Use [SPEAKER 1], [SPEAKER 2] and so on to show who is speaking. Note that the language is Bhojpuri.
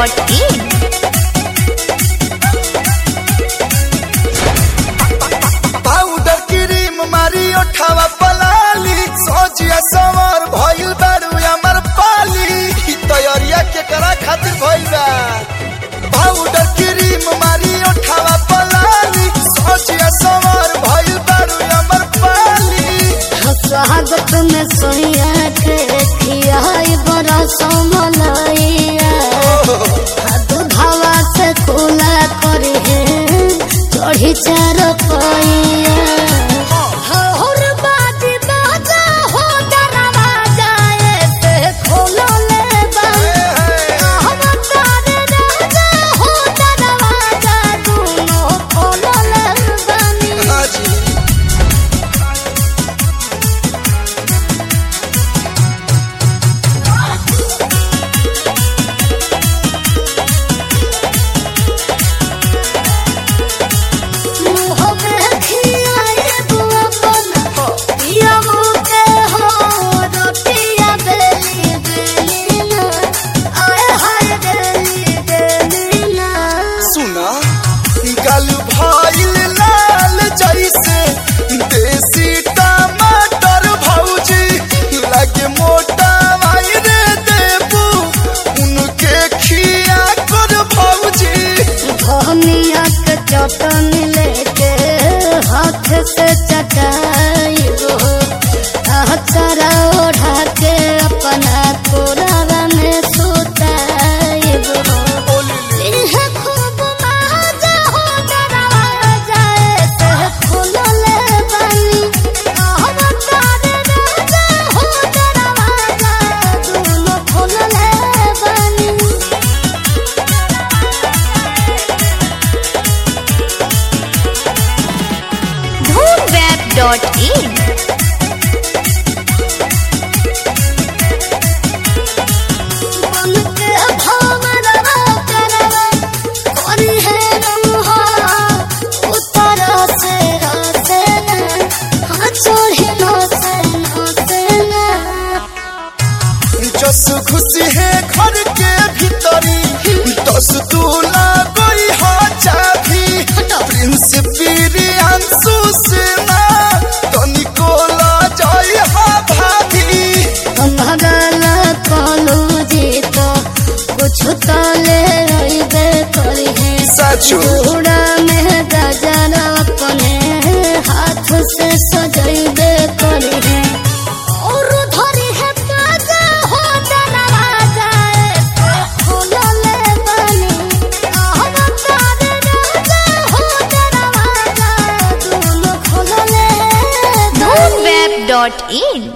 [SPEAKER 1] dhoomweb.in
[SPEAKER 2] पाउडर क्रीम मारी ओठावा पलाली सोचिया समर भइल बारू हमर पाली ई तैयारिया के करा खातिर भइल बा पाउडर क्रीम मारी ओठावा पलाली सोचिया समर भइल बारू हमर पाली
[SPEAKER 3] स्वागत में सोया के खियाई बड़ा समलैया दूधवा से खुला करी चढ़ी चार पैया हर बाजी बाजा हो दरवाजा ऐसे खोलो ले बंद हम तारे राजा हो दरवाजा दोनों खोलो ले बनी
[SPEAKER 2] हाजी सुना गल भइल लाल जैसे देसी टमाटर भौजी लगे मोटा भाई रे देबू उनके खिया कर भौजी
[SPEAKER 3] चटनी लेके हाथ से चटाई अचरा ओढ़ा के अपना कोरावा में सुताई इहे खूब मजा हो दरवाजा ऐसे खुलले बनी हम तारे राजा हो दरवाजा दोनों खुलले बनी
[SPEAKER 1] dhoomweb.in
[SPEAKER 3] बनके भवरवा करवा कोरी है रंहा उतर से रासे न हाँ चोरी नो से नो से न
[SPEAKER 2] जस खुशी है घर के भीतरी दस दूला गई हा चाभी प्रिंस प्रियांशु सेना तनिको ला जाई हा भाभी
[SPEAKER 3] भगल कलू जी तो कुछ तो ले रही करी है
[SPEAKER 2] सचो
[SPEAKER 3] चूड़ा में गजर अपने हाथ से सजैबे करी है और धरी है ताजा हो दरवाजा ऐसे खुलले बनी हम तारे राजा हो दरवाजा दोनों खुलले बनी
[SPEAKER 1] dhoomweb.in